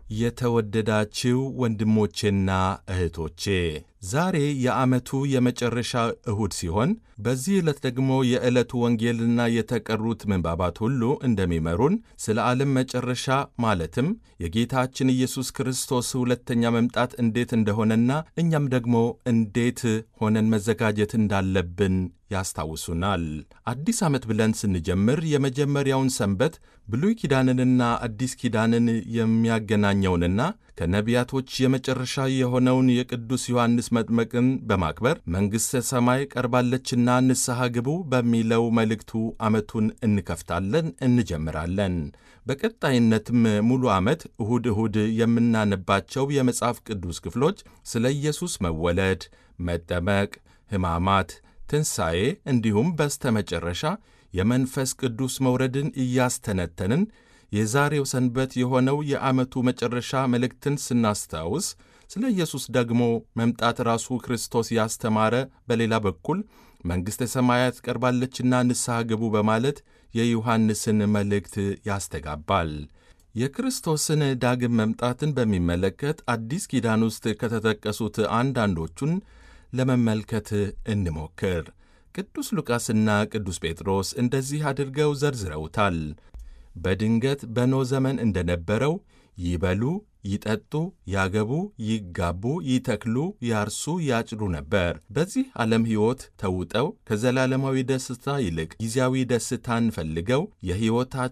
የተወደዳችው ወንድሞቼና እህቶቼ ዛሬ የዓመቱ የመጨረሻ እሁድ ሲሆን በዚህ ዕለት ደግሞ የዕለቱ ወንጌልና የተቀሩት ምንባባት ሁሉ እንደሚመሩን ስለ ዓለም መጨረሻ ማለትም የጌታችን ኢየሱስ ክርስቶስ ሁለተኛ መምጣት እንዴት እንደሆነና እኛም ደግሞ እንዴት ሆነን መዘጋጀት እንዳለብን ያስታውሱናል። አዲስ ዓመት ብለን ስንጀምር የመጀመሪያውን ሰንበት ብሉይ ኪዳንንና አዲስ ኪዳንን የሚያገናኘውንና ከነቢያቶች የመጨረሻ የሆነውን የቅዱስ ዮሐንስ መጥመቅን በማክበር መንግሥተ ሰማይ ቀርባለችና ንስሐ ግቡ በሚለው መልእክቱ ዓመቱን እንከፍታለን፣ እንጀምራለን። በቀጣይነትም ሙሉ ዓመት እሁድ እሁድ የምናነባቸው የመጽሐፍ ቅዱስ ክፍሎች ስለ ኢየሱስ መወለድ፣ መጠመቅ፣ ሕማማት ትንሣኤ እንዲሁም በስተመጨረሻ የመንፈስ ቅዱስ መውረድን እያስተነተንን የዛሬው ሰንበት የሆነው የዓመቱ መጨረሻ መልእክትን ስናስታውስ ስለ ኢየሱስ ደግሞ መምጣት ራሱ ክርስቶስ ያስተማረ፣ በሌላ በኩል መንግሥተ ሰማያት ቀርባለችና ንስሐ ግቡ በማለት የዮሐንስን መልእክት ያስተጋባል። የክርስቶስን ዳግም መምጣትን በሚመለከት አዲስ ኪዳን ውስጥ ከተጠቀሱት አንዳንዶቹን ለመመልከት እንሞክር። ቅዱስ ሉቃስና ቅዱስ ጴጥሮስ እንደዚህ አድርገው ዘርዝረውታል። በድንገት በኖኅ ዘመን እንደነበረው ይበሉ፣ ይጠጡ፣ ያገቡ፣ ይጋቡ፣ ይተክሉ፣ ያርሱ፣ ያጭዱ ነበር። በዚህ ዓለም ሕይወት ተውጠው ከዘላለማዊ ደስታ ይልቅ ጊዜያዊ ደስታን ፈልገው